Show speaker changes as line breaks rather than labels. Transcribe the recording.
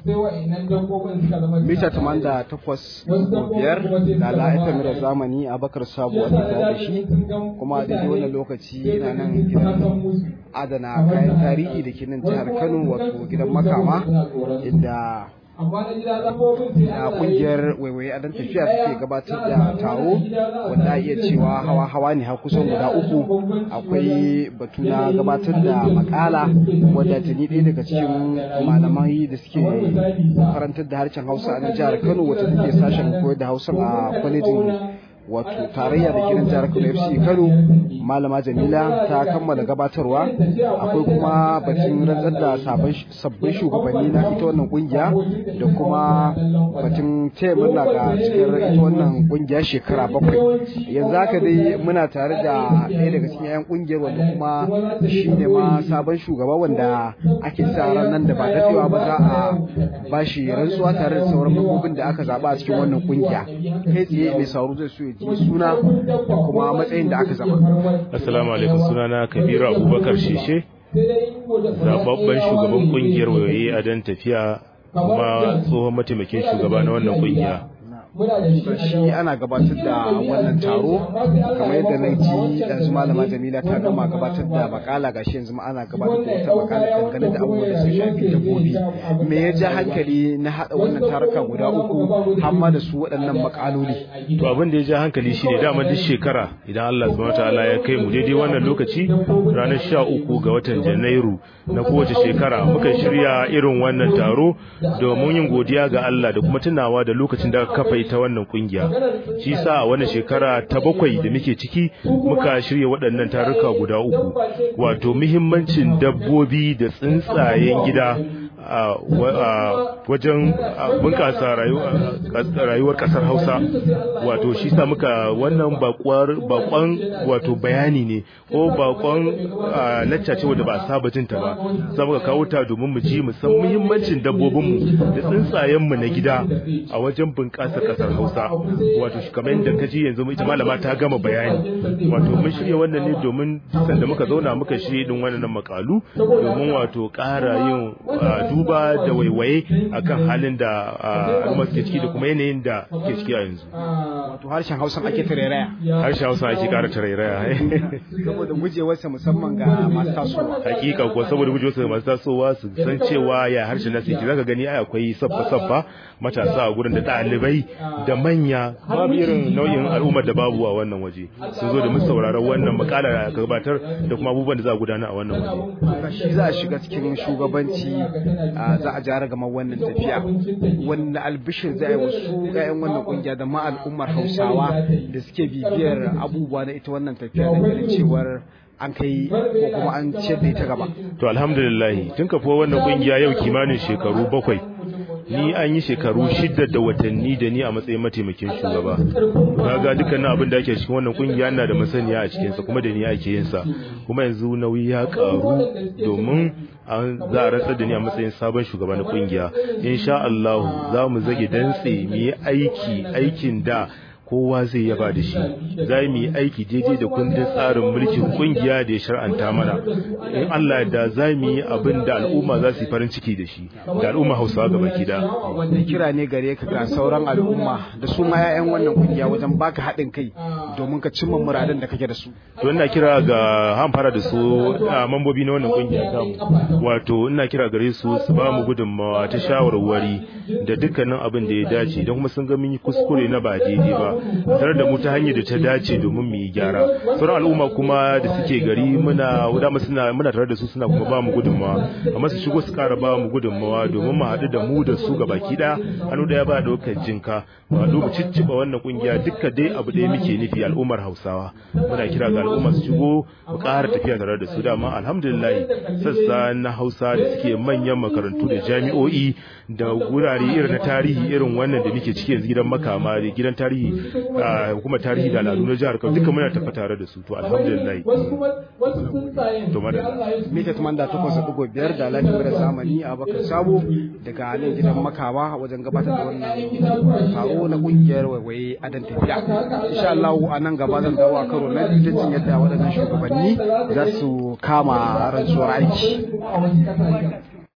sai wa'annan dabbobin suka zama
mita tamanin da takwas biyar da la'aifar da zamani a bakar sabuwa da da shi kuma a daidai wannan lokaci yana nan gidan adana kayan tarihi da ke nan jihar kano wato gidan makama inda a kungiyar waiwaye a dan tafiya take gabatar da taro wanda iya cewa hawa hawa ne har kusan guda uku akwai batu na gabatar da makala wadda ta ni ɗaya daga cikin malamai da suke karantar da harshen hausa a jihar kano wacce take sashen koyar da hausa a kwalejin wato tarayya da kiran jihar Kano FC Kano malama Jamila ta kammala gabatarwa akwai kuma batun rantsar da sabbin shugabanni na ita wannan kungiya da kuma batun taya murna ga cikin ita wannan kungiya shekara bakwai yanzu haka dai muna tare da ɗaya daga cikin 'yan kungiyar wanda kuma shi ne ma sabon shugaba wanda ake sa ran nan da ba daɗewa ba za a bashi rantsuwa tare da sauran mambobin da aka zaɓa a cikin wannan kungiya kai tsaye mai sauro zai so ya ji suna da kuma matsayin da aka zama.
Assalamu alaikum sunana Kabiru Abubakar Shishe zababben shugaban kungiyar wayoyi a dan tafiya kuma tsohon mataimakin shugaba na wannan kungiya.
shi ana gabatar da wannan taro kamar yadda na ji yanzu malama jamila ta gama gabatar da makala gashi yanzu ma ana gabatar da wata makala dangane da abubuwan da sun shafi dabbobi me ya ja hankali na haɗa wannan taruka guda uku hamma da su waɗannan makaloli
to abin da ya ja hankali shine dama duk shekara idan Allah subhanahu wataala ya kai mu daidai wannan lokaci ranar sha uku ga watan janairu na kowace shekara muka shirya irin wannan taro domin yin godiya ga Allah da kuma tunawa da lokacin da aka kafa ita wannan kungiya shi sa a wannan shekara ta bakwai da muke ciki muka shirya waɗannan taruka guda uku wato muhimmancin dabbobi da tsuntsayen gida wajen bunƙasa rayuwar ƙasar hausa wato shi sa muka wannan bakon wato bayani ne ko bakon lacca ce wadda ba a saba jinta ba za muka kawo ta domin mu ji mu san muhimmancin dabbobinmu da tsuntsayenmu na gida a wajen bunƙasa ƙasar hausa wato kamar yadda ka ji yanzu ita malama ta gama bayani wato mun shirya wannan ne domin sanda muka zauna muka shirya din wannan makalu domin wato ƙara yin duba da waiwaye akan halin da al'umma suke ciki da kuma yanayin da ke ciki a yanzu.
Wato harshen Hausa ake tarairaya.
Harshen Hausa ake ƙara tarairaya.
Saboda gujewarsa musamman ga masu tasowa.
Hakika kuwa saboda gujewarsa ga masu tasowa su san cewa ya harshen nasu yake zaka gani ai akwai sabba-sabba matasa a gurin da ɗalibai da manya babu irin nau'in al'ummar da babu a wannan waje sun zo da mun sauraron wannan makala da aka gabatar da kuma abubuwan da za a gudana a wannan waje.
Shi za a shiga cikin shugabanci za a jara gama wannan tafiya wanda albishir zai wasu ƴaƴan wannan kungiya da ma al'ummar hausawa da suke bibiyar abubuwa na ita wannan tafiya da ganin cewar an kai ko kuma an ciyar da ita gaba
to alhamdulillah tun kafuwa wannan kungiya yau kimanin shekaru bakwai ni an yi shekaru shida da watanni da ni a matsayin mataimakin shugaba kaga dukkanin abin da ake cikin wannan kungiya na da masaniya a cikinsa kuma da ni ake yin sa kuma yanzu nauyi ya karu domin an za a rantsar da ni a matsayin sabon shugaba na kungiya insha Allah za mu zage dantse mu yi aiki aikin da kowa zai yaba da shi za mu yi aiki daidai da kundin tsarin mulkin kungiya da ya shar'anta mana in Allah da za mu yi abin da al'umma za su yi farin ciki da shi da al'umma hausawa gaba ki da
wanda kira ne gare ka ga sauran al'umma da su ma 'ya'yan wannan kungiya wajen baka haɗin kai domin ka cimma muradan da kake da su
to ina kira ga han fara da su mambobi na wannan kungiya tamu wato ina kira gare su su ba mu gudunmawa ta shawarwari da dukkanin abin da ya dace don kuma sun ga mun yi kuskure na ba daidai ba tare da mu ta hanyar da ta dace domin mu yi gyara sauran al'umma kuma da suke gari muna dama suna muna tare da su suna kuma ba mu gudunmawa amma su shigo su kara ba mu gudunmawa domin mu haɗu da mu da su baki ɗaya hannu ɗaya ba ɗaukar jinka ba mu cicciɓa wannan kungiya dukka dai abu ɗaya muke nufi al'ummar hausawa muna kira ga al'umma su shigo mu ƙara tafiya tare da su dama alhamdulillah sassa na hausa da suke manyan makarantu da jami'o'i da gurare irin na tarihi irin wannan da muke ciki yanzu gidan makama da gidan tarihi hukumar tarihi da al'adu na jihar Kano duka muna tafi tare da su to alhamdulillah
to madalla mita tumanda takwas da ɗigo biyar da lafiyar da zamani a bakar sabo daga nan gidan makawa wajen gabatar da wannan taro na kungiyar waiwaye adan tafiya insha Allah a nan gaba zan dawo a karo na biyu jin yadda waɗannan shugabanni za su kama rantsuwar aiki